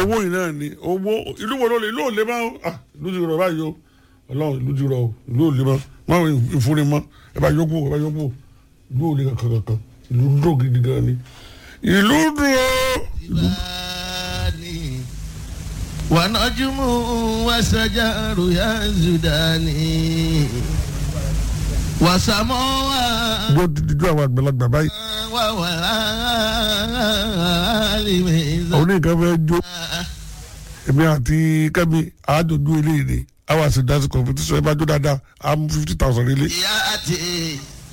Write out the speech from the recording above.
owó yìí náà ni owó ìlú wo ló lè ìlú ò lè mọ́ ah ìlú ti rọ̀ báyìí o ọlọ́run ìlú ti rọ̀ o ìlú ò lè mọ́ má wọ ìfúnni mọ́ ẹ bá yọkú ẹ bá yọkú ìlú ò lè kankan kankan ìlú dúró gidi gan ni ìlú dúró ìlú Zidani. wanajumu wasajaru ya zudani wasamoa dúró dídú àwọn àgbàlagbà báyìí wawalimeza òun ní nǹkan fẹ́ jó èmi àti kẹ́mi àádọ́dún eléyìí ni àwọn àti dance competition ẹ bá jó dáadáa á mú fifty thousand ilé yati